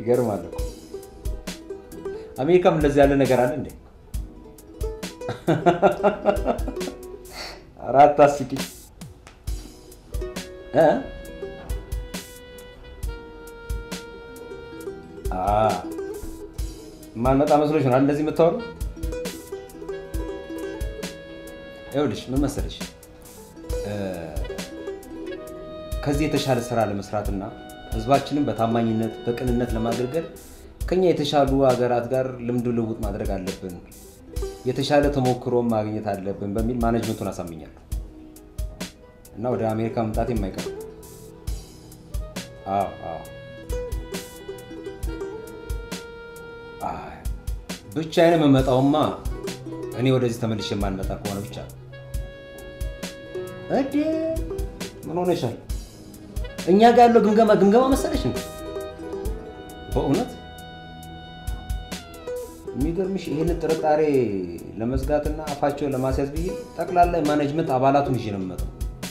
ይገርማል እኮ አሜሪካም እንደዚህ ያለ ነገር አለ እንዴ? አራት አስቂኝ እ አ ማንመጣ መስሎሽ ነው እንደዚህ የምታወሩ? ይኸውልሽ ምን መሰለሽ እ ከዚህ የተሻለ ስራ ለመስራትና ህዝባችንን በታማኝነት በቅንነት ለማገልገል ከኛ የተሻሉ ሀገራት ጋር ልምድ ልውውጥ ማድረግ አለብን፣ የተሻለ ተሞክሮም ማግኘት አለብን በሚል ማኔጅመንቱን አሳምኛለሁ እና ወደ አሜሪካ መምጣት የማይቀር አዎ አዎ አይ፣ ብቻዬን የምመጣውማ እኔ ወደዚህ ተመልሼ የማልመጣ ከሆነ ብቻ ነው። እዴ ምን ሆነሻል? እኛ ጋር ያለው ግምገማ ግምገማ መሰለሽ እንዴ? በእውነት የሚገርምሽ ይህንን ጥርጣሬ ለመዝጋትና አፋቸውን ለማስያዝ ብዬ ጠቅላላ ማኔጅመንት አባላቱን ይዤ ነው የምመጣው።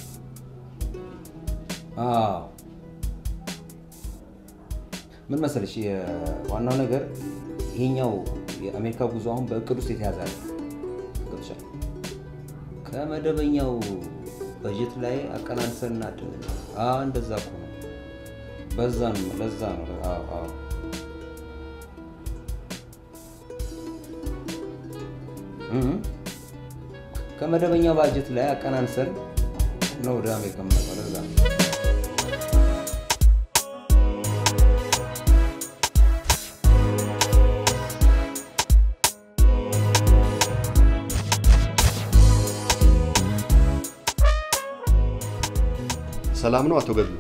አዎ ምን መሰለሽ ዋናው ነገር ይሄኛው የአሜሪካ ጉዞ አሁን በእቅድ ውስጥ የተያዘ አለ። ገብቶሻል? ከመደበኛው በጀት ላይ አቀናንሰን እናድን። አዎ እንደዛ እኮ ነው። በዛ ነው ለዛ ነው። አዎ አዎ እህ ከመደበኛው ባጀት ላይ አቀናንሰን ነው ወደ አሜሪካ የምንመጣው። ለዛ ነው። ሰላም ነው አቶ ገድሉ?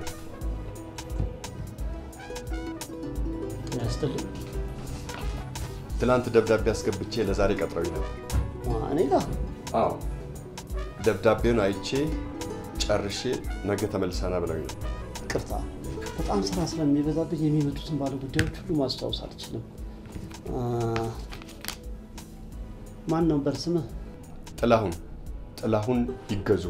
ያስጥልኝ ትናንት ደብዳቤ አስገብቼ ለዛሬ ቀጥረውኝ ነበር። እኔ ጋር አዎ ደብዳቤውን አይቼ ጨርሼ ነገ ተመልሰና ብለውኝ ነው። ቅርታ በጣም ስራ ስለሚበዛብኝ የሚመጡትን ባለ ጉዳዮች ሁሉ ማስታወስ አልችልም። አ፣ ማን ነበር ስምህ? ጥላሁን ጥላሁን ይገዙ።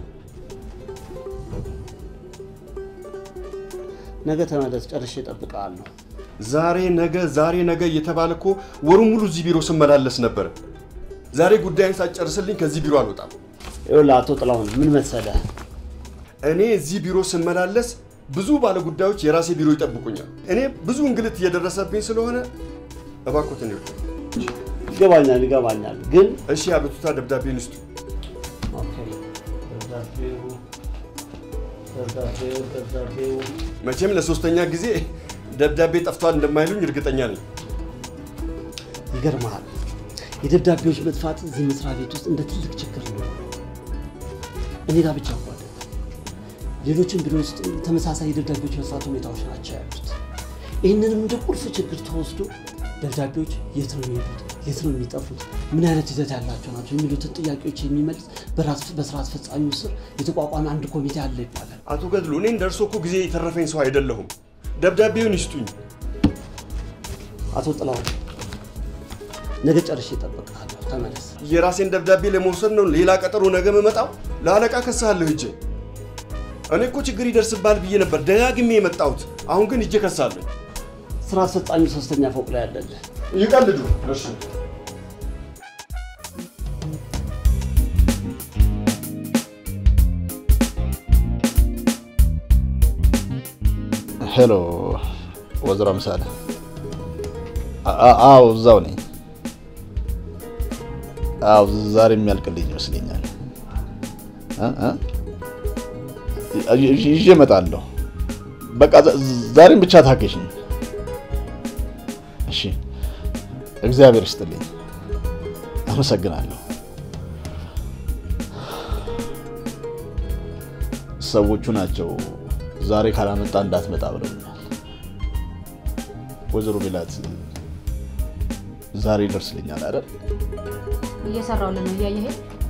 ነገ ተመለስ፣ ጨርሼ እጠብቅሃለሁ። ዛሬ ነገ ዛሬ ነገ እየተባለ እኮ ወሩን ሙሉ እዚህ ቢሮ ስመላለስ ነበር። ዛሬ ጉዳይን ሳትጨርስልኝ ከዚህ ቢሮ አልወጣም። ይኸውልህ አቶ ጥላሁን ምን መሰለህ፣ እኔ እዚህ ቢሮ ስመላለስ ብዙ ባለ ጉዳዮች የራሴ ቢሮ ይጠብቁኛል። እኔ ብዙ እንግልት እየደረሰብኝ ስለሆነ እባክዎትን ይርዱ። ይገባኛል ይገባኛል፣ ግን እሺ አቤቱታ ደብዳቤን ይስጡ። ኦኬ፣ ደብዳቤው ደብዳቤው ደብዳቤው መቼም ለሶስተኛ ጊዜ ደብዳቤ ጠፍቷል እንደማይሉኝ እርግጠኛ ነኝ። ይገርመሃል፣ የደብዳቤዎች መጥፋት እዚህ መስሪያ ቤት ውስጥ እንደ ትልቅ ችግር ነው። እኔ ጋር ብቻ እኮ አይደለም፣ ሌሎችም ቢሮ ውስጥ ተመሳሳይ የደብዳቤዎች መጥፋት ሁኔታዎች ናቸው ያሉት። ይህንንም እንደ ቁልፍ ችግር ተወስዶ ደብዳቤዎች የት ነው የሚሄዱት፣ የት ነው የሚጠፉት፣ ምን አይነት ይዘት ያላቸው ናቸው የሚሉትን ጥያቄዎች የሚመልስ በራስ- በስራ አስፈጻሚው ስር የተቋቋመ አንድ ኮሚቴ አለ ይባላል። አቶ ገድሉ እኔ እንደርሶ እኮ ጊዜ የተረፈኝ ሰው አይደለሁም። ደብዳቤውን ይስጡኝ። አቶ ጥላሁን ነገ ጨርሼ እጠብቅሃለሁ። ተመለስ። የራሴን ደብዳቤ ለመውሰድ ነው ሌላ ቀጠሮ ነገ መመጣው። ለአለቃ ከሳለሁ እጄ እኔ እኮ ችግር ይደርስባል ብዬ ነበር ደጋግሜ የመጣሁት። አሁን ግን እጄ ከሳለሁ። ስራ አስፈጻሚው ሶስተኛ ፎቅ ላይ ያለልህ ይቀልዱ። እሺ ሄሎ ወይዘሮ ምሳሌ። አ- አ- አዎ እዛው ነኝ። አዎ ዛሬ የሚያልቅልኝ ይመስለኛል። እ- እ? ይ- ይዤ እመጣለሁ። በቃ ዛ- ዛሬም ብቻ ታገሽኝ። እሺ፣ እግዚአብሔር ይስጥልኝ። አመሰግናለሁ። ሰዎቹ ናቸው ዛሬ ካላመጣ እንዳትመጣ ብለውኛል። ወይዘሮ ሜላት ዛሬ ይደርስልኛል አይደል? እየሰራውልን ነው እያየህ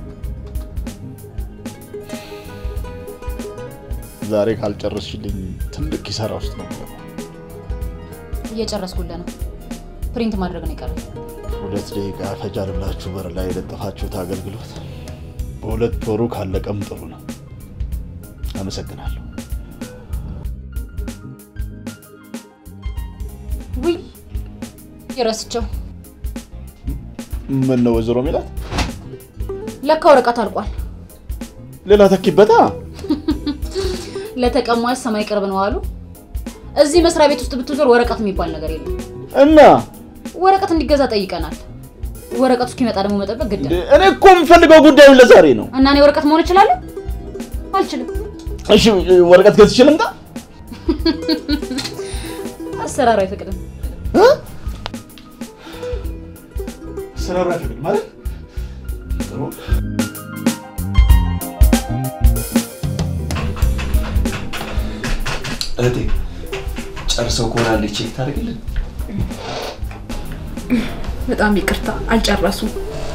ዛሬ ካልጨረስሽልኝ ትልቅ ኪሳራ ውስጥ ነው የምገባው። እየጨረስኩልህ ነው። ፕሪንት ማድረግ ነው የቀረው። ሁለት ደቂቃ ፈጃል ብላችሁ በር ላይ የለጠፋችሁት አገልግሎት በሁለት ወሩ ካለቀም ጥሩ ነው። አመሰግናለሁ። ውይ ረስቸው። ምን ነው ወይዘሮ ሚላት ለካ ወረቀት አልቋል። ሌላ ተኪበታ ለተቀማጭ ሰማይ ቅርብ ነው አሉ። እዚህ መስሪያ ቤት ውስጥ ብትዞር ወረቀት የሚባል ነገር የለም። እና ወረቀት እንዲገዛ ጠይቀናል። ወረቀቱ እስኪመጣ ደግሞ መጠበቅ ግድ ነው። እኔ እኮ የምፈልገው ጉዳዩን ለዛሬ ነው። እና እኔ ወረቀት መሆን እችላለሁ? አልችልም። እሺ ወረቀት ገዝቼ ልምጣ? አሰራሩ አይፈቅድም። አሰራሩ አይፈቅድም ማለት ጥሩ እህቴ ጨርሰው ከሆነ አንዴ ቼክ ታደርግልን። በጣም ይቅርታ አልጨረሱም።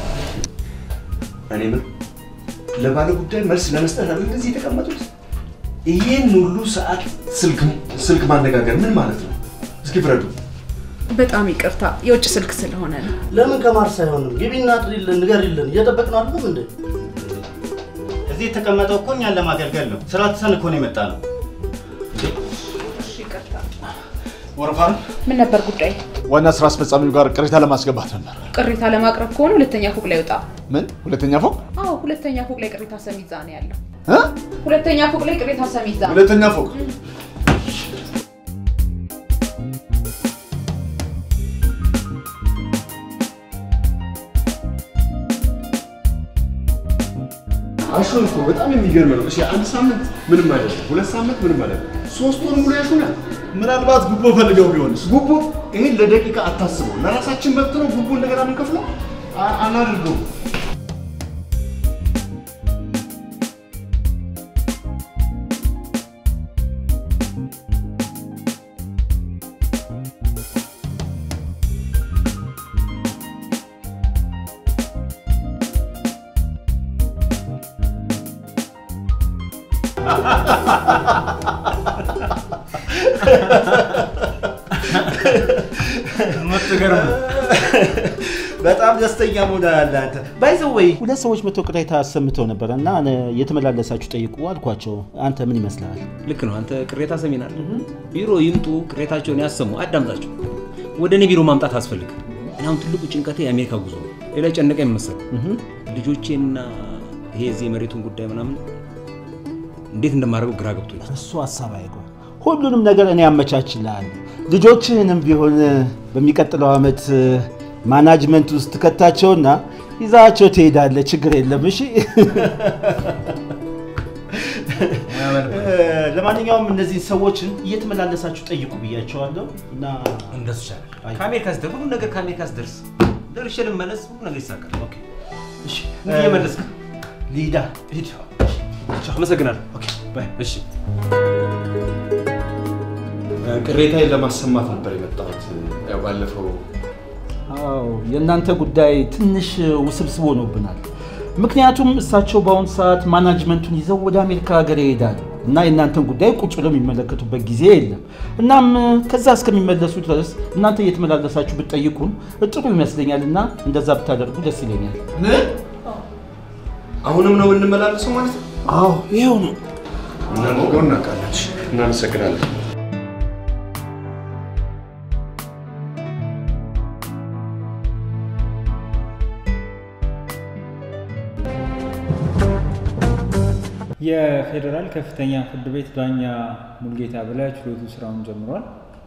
እኔ ምን ለባለ ጉዳይ መልስ ለመስጠት አይደል እዚህ የተቀመጡት? ይህን ሁሉ ሰዓት ስልክ ስልክ ማነጋገር ምን ማለት ነው? እስኪ ፍረዱ። በጣም ይቅርታ የውጭ ስልክ ስለሆነ ነው። ለምን ከማርስ አይሆንም? ግቢና ጥሪልን፣ ንገሪልን። እየጠበቅን አይደለም እንዴ? እዚህ የተቀመጠው እኮ እኛን ለማገልገል ነው። ስራ ትተን እኮ ነው የመጣ ነው። ወረፋ ነው። ምን ነበር ጉዳይ? ዋና ስራ አስፈጻሚው ጋር ቅሬታ ለማስገባት ነበር። ቅሬታ ለማቅረብ ከሆነ ሁለተኛ ፎቅ ላይ ውጣ። ምን ሁለተኛ ፎቅ? አዎ ሁለተኛ ፎቅ ላይ ቅሬታ ሰሚ እዛ ነው ያለው። እ? ሁለተኛ ፎቅ ላይ ቅሬታ ሰሚ እዛ። ሁለተኛ ፎቅ አሹ እኮ በጣም የሚገርም ነው። እሺ አንድ ሳምንት ምንም አይደለም፣ ሁለት ሳምንት ምንም አይደለም፣ ሶስት ወር ሙሉ ያሹናል። ምናልባት ጉቦ ፈልገው ቢሆንስ? ጉቦ ይሄን ለደቂቃ አታስበው። ለራሳችን መብት ነው ጉቦ እንደገና የምንከፍለው አ- አናደርገውም። ምትገርም በጣም ደስተኛ መሆን አለ አንተ ባይዘው ወይ ሁለት ሰዎች መጥተው ቅሬታ አሰምተው ነበረ እና እኔ የተመላለሳችሁ ጠይቁ አልኳቸው። አንተ ምን ይመስልሃል? ልክ ነው። አንተ ቅሬታ ሰሚናል። ቢሮ ይምጡ፣ ቅሬታቸውን ያሰሙ፣ አዳምጣቸው። ወደ እኔ ቢሮ ማምጣት አስፈልግ። እኔ አሁን ትልቁ ጭንቀቴ የአሜሪካ ጉዞ ነው። ሌላ ጨነቀኝ መሰል ልጆቼንና ይሄ የዚህ የመሬቱን ጉዳይ ምናምን እንዴት እንደማደርገው ግራ ገብቶኛል። እሱ ሀሳብ አይጎ ሁሉንም ነገር እኔ አመቻችልሃለሁ። ልጆችህንም ቢሆን በሚቀጥለው ዓመት ማናጅመንት ውስጥ ትከታቸውና ይዛቸው ትሄዳለህ። ችግር የለም። እሺ ለማንኛውም እነዚህ ሰዎችን እየተመላለሳችሁ ጠይቁ ብያቸዋለሁ እና እንደሱ ይሻላል። ከአሜሪካ ስደርስ ሁሉ ነገር ከአሜሪካ ስደርስ ደርሼ ልመለስ፣ ሁሉ ነገር ይሳካል። ኦኬ እሺ እንግዲህ እየመለስክ ሊዳ ሂድ። አመሰግናለሁ። ኦኬ ባይ። እሺ ቅሬታዬን ለማሰማት ነበር የመጣሁት። ያው ባለፈው አዎ የእናንተ ጉዳይ ትንሽ ውስብስብ ሆኖብናል። ምክንያቱም እሳቸው በአሁኑ ሰዓት ማናጅመንቱን ይዘው ወደ አሜሪካ ሀገር ይሄዳሉ እና የእናንተን ጉዳይ ቁጭ ብለው የሚመለከቱበት ጊዜ የለም። እናም ከዛ እስከሚመለሱ ድረስ እናንተ እየተመላለሳችሁ ብትጠይቁን ጥሩ ይመስለኛል እና እንደዛ ብታደርጉ ደስ ይለኛል። አሁንም ነው የምንመላለሰው ማለት ነው? አዎ ይኸው ነው። እናደርገው እናውቃለን። እናመሰግናለን። የፌዴራል ከፍተኛ ፍርድ ቤት ዳኛ ሙልጌታ በላይ ችሎቱ ስራውን ጀምሯል።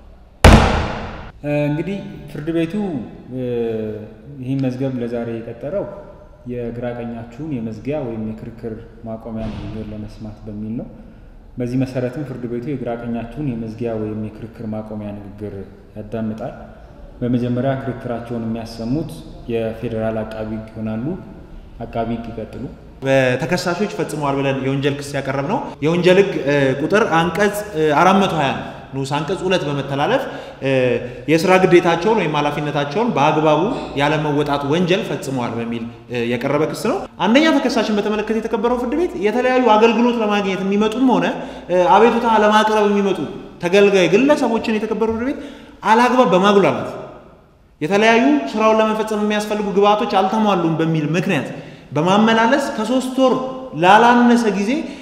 እ፣ እንግዲህ ፍርድ ቤቱ እ፣ ይህን መዝገብ ለዛሬ የቀጠረው የግራ ቀኛችሁን የመዝጊያ ወይም የክርክር ማቆሚያ ንግግር ለመስማት በሚል ነው። በዚህ መሰረትም ፍርድ ቤቱ የግራ ቀኛችሁን የመዝጊያ ወይም የክርክር ማቆሚያ ንግግር ያዳምጣል። በመጀመሪያ ክርክራቸውን የሚያሰሙት የፌዴራል አቃቢ ሕግ ይሆናሉ። አቃቢ ሕግ ይቀጥሉ። በተከሳሾች ፈጽመዋል ብለን የወንጀል ክስ ያቀረብ ነው የወንጀል ህግ እ, ቁጥር አንቀጽ እ, 420 ንዑስ አንቀጽ ሁለት በመተላለፍ እ, የስራ ግዴታቸውን ወይም ኃላፊነታቸውን በአግባቡ ያለመወጣት ወንጀል ፈጽመዋል በሚል እ, የቀረበ ክስ ነው። አንደኛ ተከሳሽን በተመለከተ የተከበረው ፍርድ ቤት የተለያዩ አገልግሎት ለማግኘት የሚመጡም ሆነ እ, አቤቱታ ለማቅረብ የሚመጡ ተገልጋይ ግለሰቦችን የተከበረው ፍርድ ቤት አላግባብ በማጉላላት የተለያዩ ስራውን ለመፈጸም የሚያስፈልጉ ግብአቶች አልተሟሉም በሚል ምክንያት በማመላለስ ከሶስት ወር ላላነሰ ጊዜ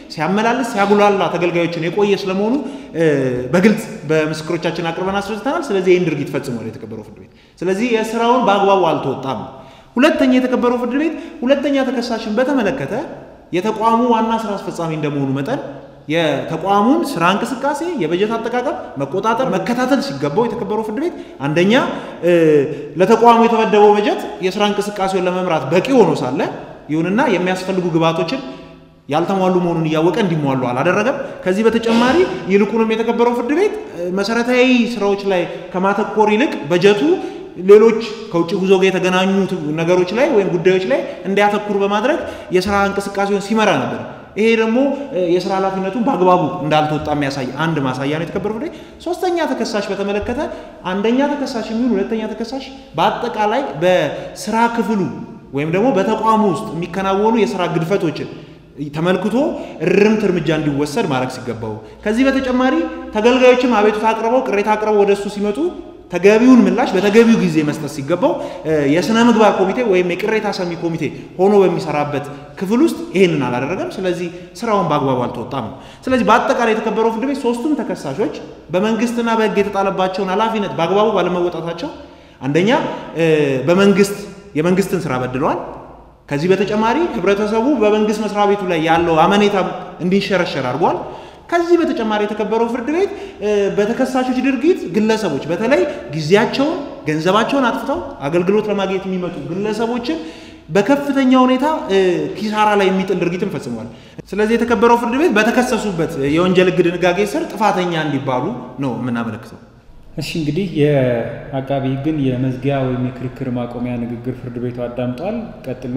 ሲያመላልስ ሲያጉላላ ተገልጋዮችን የቆየ ስለመሆኑ እ፣ በግልጽ በምስክሮቻችን አቅርበን አስረድተናል። ስለዚህ ይህን ድርጊት ፈጽሟል የተከበረው ፍርድ ቤት። ስለዚህ የስራውን በአግባቡ አልተወጣም። ሁለተኛ የተከበረው ፍርድ ቤት ሁለተኛ ተከሳሽን በተመለከተ የተቋሙ ዋና ስራ አስፈጻሚ እንደመሆኑ መጠን የተቋሙን ስራ እንቅስቃሴ፣ የበጀት አጠቃቀም መቆጣጠር፣ መከታተል ሲገባው የተከበረው ፍርድ ቤት አንደኛ እ፣ ለተቋሙ የተመደበው በጀት የስራ እንቅስቃሴውን ለመምራት በቂ ሆኖ ሳለ ይሁንና የሚያስፈልጉ ግብዓቶችን ያልተሟሉ መሆኑን እያወቀ እንዲሟሉ አላደረገም። ከዚህ በተጨማሪ ይልቁንም የተከበረው ፍርድ ቤት እ፣ መሰረታዊ ስራዎች ላይ ከማተኮር ይልቅ በጀቱ ሌሎች ከውጭ ጉዞ ጋር የተገናኙ ነገሮች ላይ ወይም ጉዳዮች ላይ እንዲያተኩር በማድረግ የስራ እንቅስቃሴውን ሲመራ ነበር። ይሄ ደግሞ እ፣ የስራ ኃላፊነቱን በአግባቡ እንዳልተወጣ የሚያሳይ አንድ ማሳያ ነው የተከበረው ፍርድ ቤት። ሶስተኛ ተከሳሽ በተመለከተ አንደኛ ተከሳሽ የሚሆን ሁለተኛ ተከሳሽ በአጠቃላይ በስራ ክፍሉ ወይም ደግሞ በተቋሙ ውስጥ የሚከናወኑ የስራ ግድፈቶችን ተመልክቶ እርምት እርምጃ እንዲወሰድ ማድረግ ሲገባው ከዚህ በተጨማሪ ተገልጋዮችም አቤቱታ አቅርበው ቅሬታ አቅርበው ወደ እሱ ሲመጡ ተገቢውን ምላሽ በተገቢው ጊዜ መስጠት ሲገባው እ፣ የስነ ምግባር ኮሚቴ ወይም የቅሬታ ሰሚ ኮሚቴ ሆኖ በሚሰራበት ክፍል ውስጥ ይህንን አላደረገም። ስለዚህ ስራውን በአግባቡ አልተወጣም ነው። ስለዚህ በአጠቃላይ የተከበረው ፍርድ ቤት ሶስቱም ተከሳሾች በመንግስትና በሕግ የተጣለባቸውን ኃላፊነት በአግባቡ ባለመወጣታቸው አንደኛ እ፣ በመንግስት የመንግስትን ስራ በድለዋል። ከዚህ በተጨማሪ ህብረተሰቡ በመንግስት መስሪያ ቤቱ ላይ ያለው አመኔታ እንዲንሸረሸር አድርጓል። ከዚህ በተጨማሪ የተከበረው ፍርድ ቤት እ፣ በተከሳሾች ድርጊት ግለሰቦች በተለይ ጊዜያቸውን፣ ገንዘባቸውን አጥፍተው አገልግሎት ለማግኘት የሚመጡ ግለሰቦችን በከፍተኛ ሁኔታ እ፣ ኪሳራ ላይ የሚጥል ድርጊትን ፈጽሟል። ስለዚህ የተከበረው ፍርድ ቤት በተከሰሱበት የወንጀል ህግ ድንጋጌ ስር ጥፋተኛ እንዲባሉ ነው የምናመለክተው። እሺ እንግዲህ የአቃቢ ህግን የመዝጊያ ወይም የክርክር ማቆሚያ ንግግር ፍርድ ቤቱ አዳምጧል። ቀጥሎ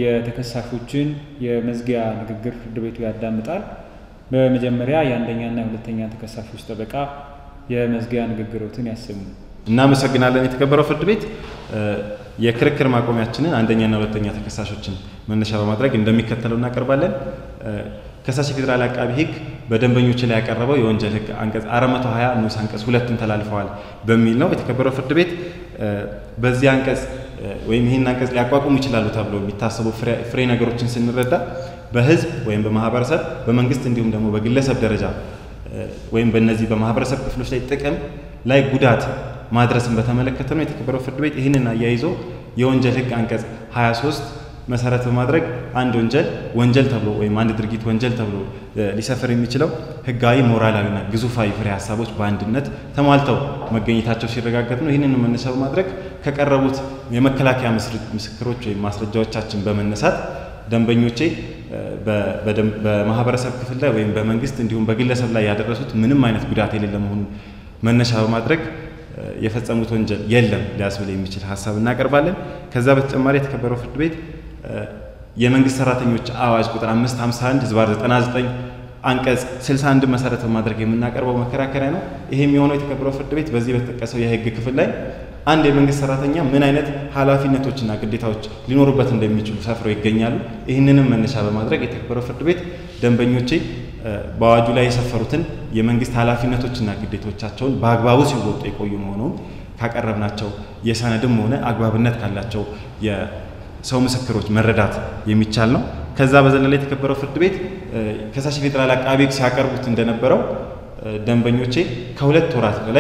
የተከሳሾችን የመዝጊያ ንግግር ፍርድ ቤቱ ያዳምጣል። በመጀመሪያ የአንደኛና የሁለተኛ ተከሳሾች ጠበቃ የመዝጊያ ንግግሮትን ያሰሙ። እናመሰግናለን። የተከበረው ፍርድ ቤት እ፣ የክርክር ማቆሚያችንን አንደኛና ሁለተኛ ተከሳሾችን መነሻ በማድረግ እንደሚከተለው እናቀርባለን። እ፣ ከሳሽ የፌዴራል አቃቢ ህግ በደንበኞች ላይ ያቀረበው የወንጀል ህግ አንቀጽ 420 ንዑስ አንቀጽ ሁለትን ተላልፈዋል በሚል ነው። የተከበረው ፍርድ ቤት እ፣ በዚህ አንቀጽ እ፣ ወይም ይህን አንቀጽ ሊያቋቁሙ ይችላሉ ተብሎ የሚታሰቡ ፍሬ- ፍሬ ነገሮችን ስንረዳ በህዝብ ወይም በማህበረሰብ በመንግስት እንዲሁም ደግሞ በግለሰብ ደረጃ እ፣ ወይም በእነዚህ በማህበረሰብ ክፍሎች ላይ ጥቅም ላይ ጉዳት ማድረስን በተመለከተ ነው። የተከበረው ፍርድ ቤት ይህንን አያይዞ የወንጀል ህግ አንቀጽ 23 መሰረት በማድረግ አንድ ወንጀል ወንጀል ተብሎ ወይም አንድ ድርጊት ወንጀል ተብሎ እ፣ ሊሰፍር የሚችለው ህጋዊ፣ ሞራላዊና ግዙፋዊ ፍሬ ሀሳቦች በአንድነት ተሟልተው መገኘታቸው ሲረጋገጥ ነው። ይህንን መነሻ በማድረግ ከቀረቡት የመከላከያ ምስር- ምስክሮች ወይም ማስረጃዎቻችን በመነሳት ደንበኞቼ እ፣ በ- በደም- በማህበረሰብ ክፍል ላይ ወይም በመንግስት እንዲሁም በግለሰብ ላይ ያደረሱት ምንም አይነት ጉዳት የሌለ መሆኑን መነሻ በማድረግ እ፣ የፈጸሙት ወንጀል የለም ሊያስብል የሚችል ሀሳብ እናቀርባለን። ከዛ በተጨማሪ የተከበረው ፍርድ ቤት እ፣ የመንግስት ሰራተኞች አዋጅ ቁጥር 551 ህዝባር 99 አንቀጽ 61 መሰረት በማድረግ የምናቀርበው መከራከሪያ ነው። ይሄም የሆነው የተከበረው ፍርድ ቤት በዚህ በተጠቀሰው የህግ ክፍል ላይ አንድ የመንግስት ሰራተኛ ምን አይነት ኃላፊነቶችና ግዴታዎች ሊኖሩበት እንደሚችሉ ሰፍረው ይገኛሉ። ይህንንም መነሻ በማድረግ የተከበረው ፍርድ ቤት ደንበኞቼ እ፣ በአዋጁ ላይ የሰፈሩትን የመንግስት ኃላፊነቶችና ግዴቶቻቸውን በአግባቡ ሲወጡ የቆዩ መሆኑን ካቀረብናቸው የሰነድም ሆነ አግባብነት ካላቸው የሰው ምስክሮች መረዳት የሚቻል ነው። ከዛ በዘለለ የተከበረው ፍርድ ቤት እ፣ ከሳሽ ፌዴራል አቃቤ ሕግ ሲያቀርቡት እንደነበረው እ፣ ደንበኞቼ ከሁለት ወራት በላይ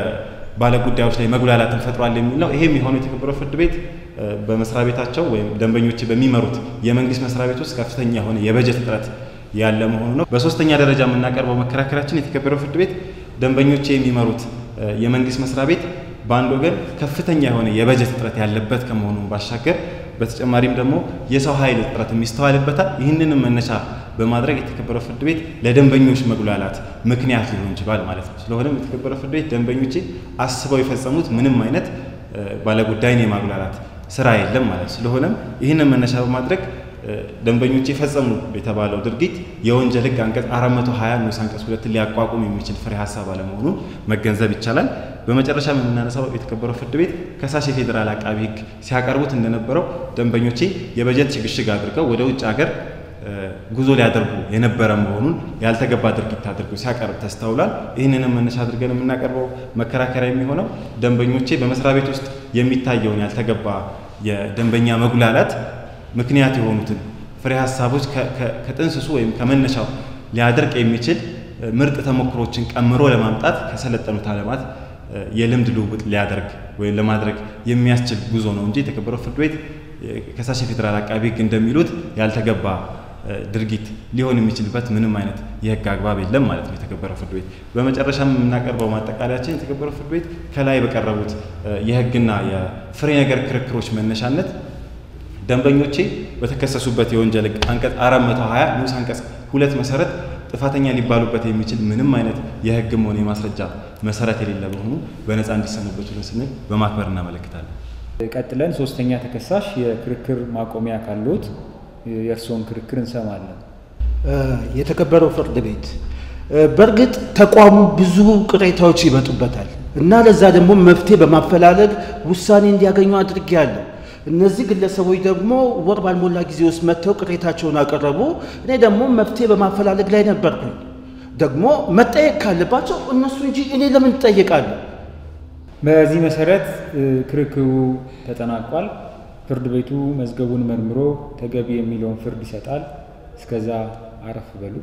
በባለጉዳዮች ላይ መጉላላትን ፈጥሯል የሚል ነው። ይሄም የሆነው የተከበረው ፍርድ ቤት እ፣ በመስሪያ ቤታቸው ወይም ደንበኞቼ በሚመሩት የመንግስት መስሪያ ቤት ውስጥ ከፍተኛ የሆነ የበጀት እጥረት ያለ መሆኑ ነው። በሶስተኛ ደረጃ የምናቀርበው መከራከራችን የተከበረው ፍርድ ቤት ደንበኞቼ የሚመሩት እ፣ የመንግስት መስሪያ ቤት በአንድ ወገን ከፍተኛ የሆነ የበጀት እጥረት ያለበት ከመሆኑ ባሻገር በተጨማሪም ደግሞ የሰው ኃይል እጥረት የሚስተዋልበታል። ይህንንም መነሻ በማድረግ የተከበረው ፍርድ ቤት ለደንበኞች መጉላላት ምክንያት ሊሆን ይችላል ማለት ነው። ስለሆነም የተከበረው ፍርድ ቤት ደንበኞቼ አስበው የፈጸሙት ምንም አይነት እ፣ ባለጉዳይን የማጉላላት ስራ የለም ማለት ነው። ስለሆነም ይህንን መነሻ በማድረግ እ፣ ደንበኞች የፈጸሙ የተባለው ድርጊት የወንጀል ሕግ አንቀጽ 420 ንዑስ አንቀጽ ሁለትን ሊያቋቁም የሚችል ፍሬ ሀሳብ አለመሆኑን መገንዘብ ይቻላል። በመጨረሻ የምናነሳው የተከበረው ፍርድ ቤት ከሳሽ የፌዴራል አቃቢ ሕግ ሲያቀርቡት እንደነበረው ደንበኞቼ የበጀት ሽግሽግ አድርገው ወደ ውጭ ሀገር እ፣ ጉዞ ሊያደርጉ የነበረ መሆኑን ያልተገባ ድርጊት አድርገው ሲያቀርብ ተስተውሏል። ይህንንም መነሻ አድርገን የምናቀርበው መከራከሪያ የሚሆነው ደንበኞቼ በመስሪያ ቤት ውስጥ የሚታየውን ያልተገባ የደንበኛ መጉላላት ምክንያት የሆኑትን ፍሬ ሀሳቦች ከ- ከ- ከጥንስሱ ወይም ከመነሻው ሊያደርቅ የሚችል ምርጥ ተሞክሮችን ቀምሮ ለማምጣት ከሰለጠኑት ዓለማት የልምድ ልውውጥ ሊያደርግ ወይም ለማድረግ የሚያስችል ጉዞ ነው እንጂ የተከበረው ፍርድ ቤት ከሳሽ የፌዴራል አቃቢ ሕግ እንደሚሉት ያልተገባ ድርጊት ሊሆን የሚችልበት ምንም አይነት የህግ አግባብ የለም ማለት ነው። የተከበረው ፍርድ ቤት በመጨረሻም የምናቀርበው ማጠቃለያችን የተከበረው ፍርድ ቤት ከላይ በቀረቡት የህግና የፍሬ ነገር ክርክሮች መነሻነት ደንበኞቼ በተከሰሱበት የወንጀል ህግ አንቀጽ 420 ንዑስ አንቀጽ ሁለት መሰረት ጥፋተኛ ሊባሉበት የሚችል ምንም አይነት የህግም ሆነ የማስረጃ መሰረት የሌለ በሆኑ በነፃ እንዲሰናበቱ ስንል በማክበር እናመለክታለን። ቀጥለን ሶስተኛ ተከሳሽ የክርክር ማቆሚያ ካሉት የእርስዎን ክርክር እንሰማለን። የተከበረው ፍርድ ቤት በእርግጥ ተቋሙ ብዙ ቅሬታዎች ይመጡበታል እና ለዛ ደግሞ መፍትሄ በማፈላለግ ውሳኔ እንዲያገኙ አድርጌያለሁ። እነዚህ ግለሰቦች ደግሞ ወር ባልሞላ ጊዜ ውስጥ መጥተው ቅሬታቸውን አቀረቡ። እኔ ደግሞ መፍትሄ በማፈላለግ ላይ ነበርኩኝ። ደግሞ መጠየቅ ካለባቸው እነሱ እንጂ እኔ ለምን እጠየቃለሁ? በዚህ መሰረት ክርክሩ ተጠናቋል። ፍርድ ቤቱ መዝገቡን መርምሮ ተገቢ የሚለውን ፍርድ ይሰጣል። እስከዛ አረፍ በሉ።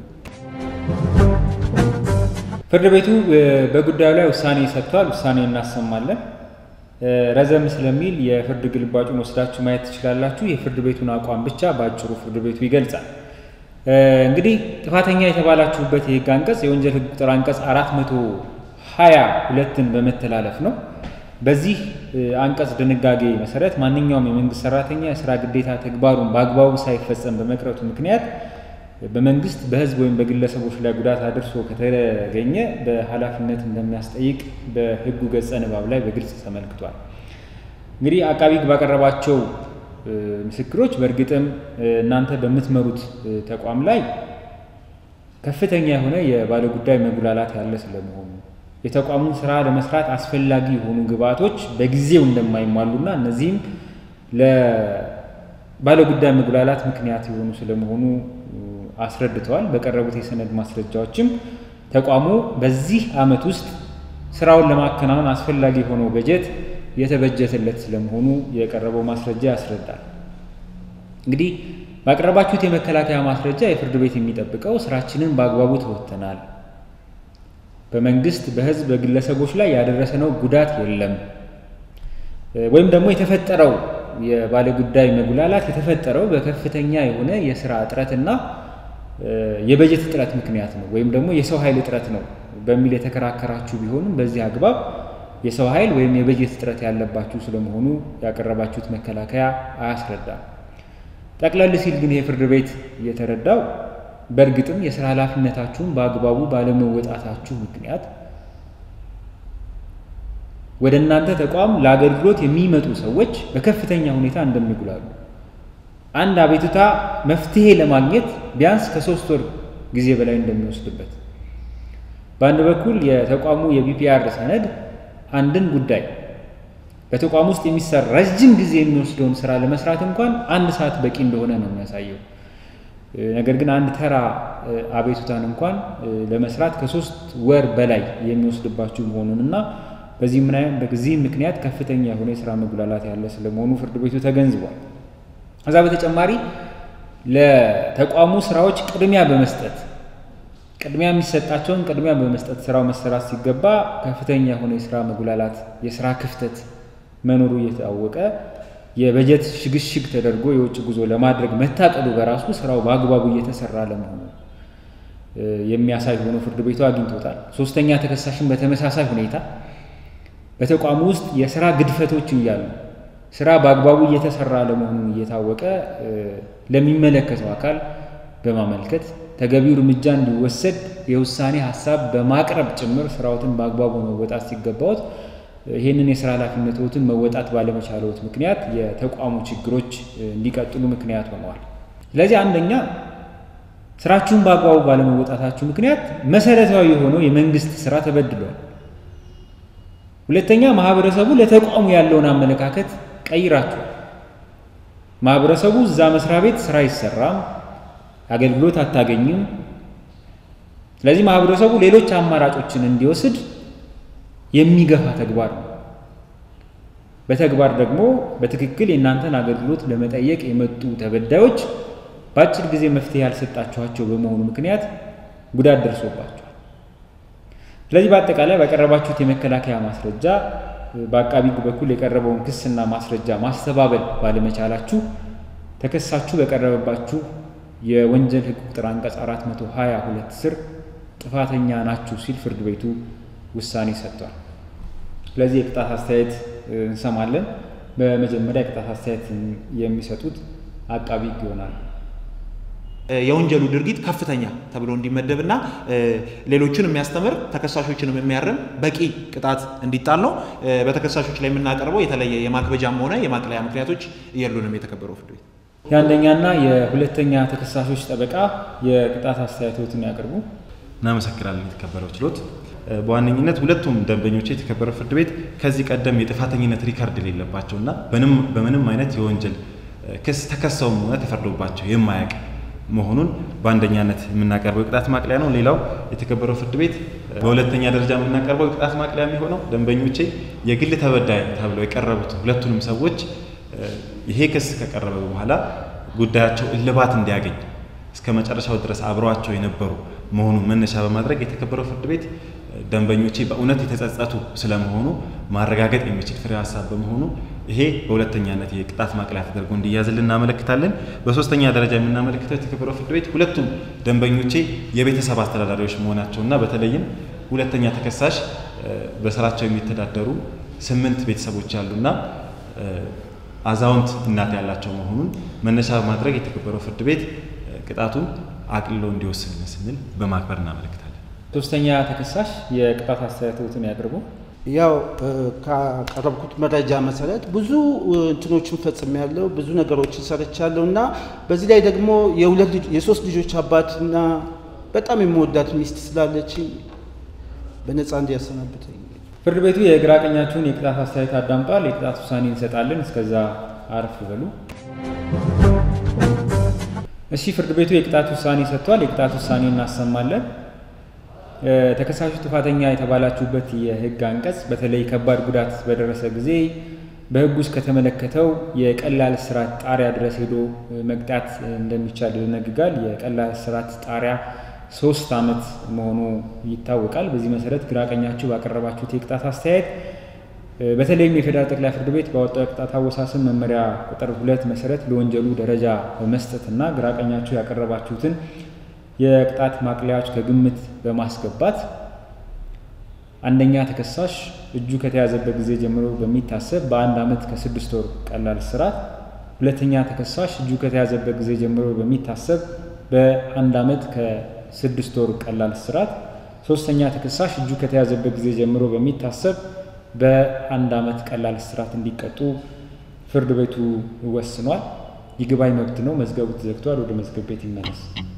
ፍርድ ቤቱ በጉዳዩ ላይ ውሳኔ ሰጥቷል። ውሳኔ እናሰማለን። ረዘም ስለሚል የፍርድ ግልባጩን ወስዳችሁ ማየት ትችላላችሁ። የፍርድ ቤቱን አቋም ብቻ በአጭሩ ፍርድ ቤቱ ይገልጻል። እንግዲህ ጥፋተኛ የተባላችሁበት የህግ አንቀጽ የወንጀል ህግ ቁጥር አንቀጽ አራት መቶ ሀያ ሁለትን በመተላለፍ ነው። በዚህ አንቀጽ ድንጋጌ መሰረት ማንኛውም የመንግስት ሰራተኛ የስራ ግዴታ ተግባሩን በአግባቡ ሳይፈጸም በመቅረቱ ምክንያት በመንግስት በህዝብ ወይም በግለሰቦች ላይ ጉዳት አድርሶ ከተገኘ በኃላፊነት እንደሚያስጠይቅ በህጉ ገጸ ንባብ ላይ በግልጽ ተመልክቷል። እንግዲህ አቃቢ ህግ ባቀረባቸው ምስክሮች በእርግጥም እናንተ በምትመሩት ተቋም ላይ ከፍተኛ የሆነ የባለጉዳይ መጉላላት ያለ ስለመሆኑ የተቋሙን ስራ ለመስራት አስፈላጊ የሆኑ ግብዓቶች በጊዜው እንደማይሟሉና እነዚህም ለባለጉዳይ መጉላላት ምክንያት የሆኑ ስለመሆኑ አስረድተዋል። በቀረቡት የሰነድ ማስረጃዎችም ተቋሙ በዚህ ዓመት ውስጥ ስራውን ለማከናወን አስፈላጊ የሆነው በጀት የተበጀተለት ስለመሆኑ የቀረበው ማስረጃ ያስረዳል። እንግዲህ ባቀረባችሁት የመከላከያ ማስረጃ የፍርድ ቤት የሚጠብቀው ስራችንን በአግባቡ ተወጥተናል፣ በመንግስት በህዝብ በግለሰቦች ላይ ያደረሰነው ጉዳት የለም ወይም ደግሞ የተፈጠረው የባለጉዳይ መጉላላት የተፈጠረው በከፍተኛ የሆነ የስራ እጥረትና የበጀት እጥረት ምክንያት ነው ወይም ደግሞ የሰው ኃይል እጥረት ነው በሚል የተከራከራችሁ ቢሆንም በዚህ አግባብ የሰው ኃይል ወይም የበጀት እጥረት ያለባችሁ ስለመሆኑ ያቀረባችሁት መከላከያ አያስረዳም። ጠቅለል ሲል ግን የፍርድ ቤት የተረዳው በእርግጥም የስራ ኃላፊነታችሁን በአግባቡ ባለመወጣታችሁ ምክንያት ወደ እናንተ ተቋም ለአገልግሎት የሚመጡ ሰዎች በከፍተኛ ሁኔታ እንደሚጉላሉ አንድ አቤቱታ መፍትሄ ለማግኘት ቢያንስ ከሶስት ወር ጊዜ በላይ እንደሚወስድበት በአንድ በኩል የተቋሙ የቢፒአር ሰነድ አንድን ጉዳይ በተቋም ውስጥ የሚሰራ ረጅም ጊዜ የሚወስደውን ስራ ለመስራት እንኳን አንድ ሰዓት በቂ እንደሆነ ነው የሚያሳየው። ነገር ግን አንድ ተራ አቤቱታን እንኳን ለመስራት ከሶስት ወር በላይ የሚወስድባችሁ መሆኑን እና በዚህ ምክንያት ከፍተኛ የሆነ የስራ መጉላላት ያለ ስለመሆኑ ፍርድ ቤቱ ተገንዝቧል። ከዛ በተጨማሪ ለተቋሙ ስራዎች ቅድሚያ በመስጠት ቅድሚያ የሚሰጣቸውን ቅድሚያ በመስጠት ስራው መሰራት ሲገባ ከፍተኛ የሆነ የስራ መጉላላት፣ የስራ ክፍተት መኖሩ እየታወቀ የበጀት ሽግሽግ ተደርጎ የውጭ ጉዞ ለማድረግ መታቀዱ በራሱ ስራው በአግባቡ እየተሰራ ለመሆኑ የሚያሳይ ሆኖ ፍርድ ቤቱ አግኝቶታል። ሶስተኛ ተከሳሽን በተመሳሳይ ሁኔታ በተቋሙ ውስጥ የስራ ግድፈቶች እያሉ ስራ በአግባቡ እየተሰራ ለመሆኑን እየታወቀ ለሚመለከተው አካል በማመልከት ተገቢው እርምጃ እንዲወሰድ የውሳኔ ሀሳብ በማቅረብ ጭምር ስራዎትን በአግባቡ መወጣት ሲገባዎት ይህንን የስራ ኃላፊነቶትን መወጣት ባለመቻለዎት ምክንያት የተቋሙ ችግሮች እንዲቀጥሉ ምክንያት ሆነዋል። ስለዚህ አንደኛ ስራችሁን በአግባቡ ባለመወጣታችሁ ምክንያት መሰረታዊ የሆነው የመንግስት ስራ ተበድሏል። ሁለተኛ ማህበረሰቡ ለተቋሙ ያለውን አመለካከት ቀይራችኋል። ማህበረሰቡ እዛ መስሪያ ቤት ስራ አይሰራም፣ አገልግሎት አታገኝም። ስለዚህ ማህበረሰቡ ሌሎች አማራጮችን እንዲወስድ የሚገፋ ተግባር ነው። በተግባር ደግሞ በትክክል የእናንተን አገልግሎት ለመጠየቅ የመጡ ተበዳዮች በአጭር ጊዜ መፍትሄ ያልሰጣችኋቸው በመሆኑ ምክንያት ጉዳት ደርሶባቸዋል። ስለዚህ በአጠቃላይ ባቀረባችሁት የመከላከያ ማስረጃ በአቃቢ ሕግ በኩል የቀረበውን ክስና ማስረጃ ማስተባበል ባለመቻላችሁ ተከሳችሁ በቀረበባችሁ የወንጀል ሕግ ቁጥር አንቀጽ 422 ስር ጥፋተኛ ናችሁ ሲል ፍርድ ቤቱ ውሳኔ ሰጥቷል። ስለዚህ የቅጣት አስተያየት እንሰማለን። በመጀመሪያ የቅጣት አስተያየት የሚሰጡት አቃቢ ሕግ ይሆናል። የወንጀሉ ድርጊት ከፍተኛ ተብሎ እንዲመደብና ሌሎችን የሚያስተምር ተከሳሾችንም የሚያርም በቂ ቅጣት እንዲጣል ነው። በተከሳሾች ላይ የምናቀርበው የተለየ የማክበጃም ሆነ የማቅለያ ምክንያቶች የሉንም። የተከበረው ፍርድ ቤት የአንደኛና የሁለተኛ ተከሳሾች ጠበቃ የቅጣት አስተያየቶትን ያቅርቡ። እናመሰግናለን። የተከበረው ችሎት በዋነኝነት ሁለቱም ደንበኞች የተከበረው ፍርድ ቤት ከዚህ ቀደም የጥፋተኝነት ሪከርድ የሌለባቸውና በምንም አይነት የወንጀል ክስ ተከሰውም ሆነ ተፈርዶባቸው የማያውቅ መሆኑን በአንደኛነት የምናቀርበው የቅጣት ማቅለያ ነው። ሌላው የተከበረው ፍርድ ቤት በሁለተኛ ደረጃ የምናቀርበው የቅጣት ማቅለያ የሚሆነው ደንበኞቼ የግል ተበዳይ ተብለው የቀረቡት ሁለቱንም ሰዎች ይሄ ክስ ከቀረበ በኋላ ጉዳያቸው እልባት እንዲያገኝ እስከ መጨረሻው ድረስ አብረዋቸው የነበሩ መሆኑን መነሻ በማድረግ የተከበረው ፍርድ ቤት ደንበኞቼ በእውነት የተጸጸቱ ስለመሆኑ ማረጋገጥ የሚችል ፍሬ ሀሳብ በመሆኑ ይሄ በሁለተኛነት የቅጣት ማቅለያ ተደርጎ እንዲያዝልን እናመለክታለን። በሶስተኛ ደረጃ የምናመለክተው የተከበረው ፍርድ ቤት ሁለቱም ደንበኞቼ የቤተሰብ አስተዳዳሪዎች መሆናቸውና በተለይም ሁለተኛ ተከሳሽ በስራቸው የሚተዳደሩ ስምንት ቤተሰቦች ያሉና አዛውንት እናት ያላቸው መሆኑን መነሻ በማድረግ የተከበረው ፍርድ ቤት ቅጣቱን አቅልሎ እንዲወስን ስንል በማክበር እናመለክታለን። ሶስተኛ ተከሳሽ የቅጣት አስተያየቶትን ያቅርቡ። ያው ካቀረብኩት መረጃ መሰረት ብዙ እንትኖችን ፈጽም ያለው ብዙ ነገሮችን ሰርቻለሁ እና በዚህ ላይ ደግሞ የሁለት የሶስት ልጆች አባትና በጣም የምወዳት ሚስት ስላለች በነፃ እንዲያሰናብተኝ ፍርድ ቤቱ የግራ ቀኛችሁን የቅጣት አስተያየት አዳምጧል። የቅጣት ውሳኔ እንሰጣለን። እስከዛ አረፍ በሉ። እሺ፣ ፍርድ ቤቱ የቅጣት ውሳኔ ሰጥቷል። የቅጣት ውሳኔ እናሰማለን። ተከሳሹ ጥፋተኛ የተባላችሁበት የህግ አንቀጽ በተለይ ከባድ ጉዳት በደረሰ ጊዜ በህግ ውስጥ ከተመለከተው የቀላል እስራት ጣሪያ ድረስ ሄዶ መቅጣት እንደሚቻል ይደነግጋል። የቀላል እስራት ጣሪያ ሶስት ዓመት መሆኑ ይታወቃል። በዚህ መሰረት ግራቀኛችሁ ባቀረባችሁት የቅጣት አስተያየት በተለይም የፌዴራል ጠቅላይ ፍርድ ቤት ባወጣው የቅጣት አወሳሰን መመሪያ ቁጥር ሁለት መሰረት ለወንጀሉ ደረጃ በመስጠትና ግራቀኛችሁ ያቀረባችሁትን የቅጣት ማቅለያዎች ከግምት በማስገባት አንደኛ ተከሳሽ እጁ ከተያዘበት ጊዜ ጀምሮ በሚታሰብ በአንድ ዓመት ከስድስት ወር ቀላል እስራት፣ ሁለተኛ ተከሳሽ እጁ ከተያዘበት ጊዜ ጀምሮ በሚታሰብ በአንድ ዓመት ከስድስት ወር ቀላል እስራት፣ ሶስተኛ ተከሳሽ እጁ ከተያዘበት ጊዜ ጀምሮ በሚታሰብ በአንድ ዓመት ቀላል እስራት እንዲቀጡ ፍርድ ቤቱ ወስኗል። ይግባኝ መብት ነው። መዝገቡ ተዘግቷል። ወደ መዝገብ ቤት ይመለስ።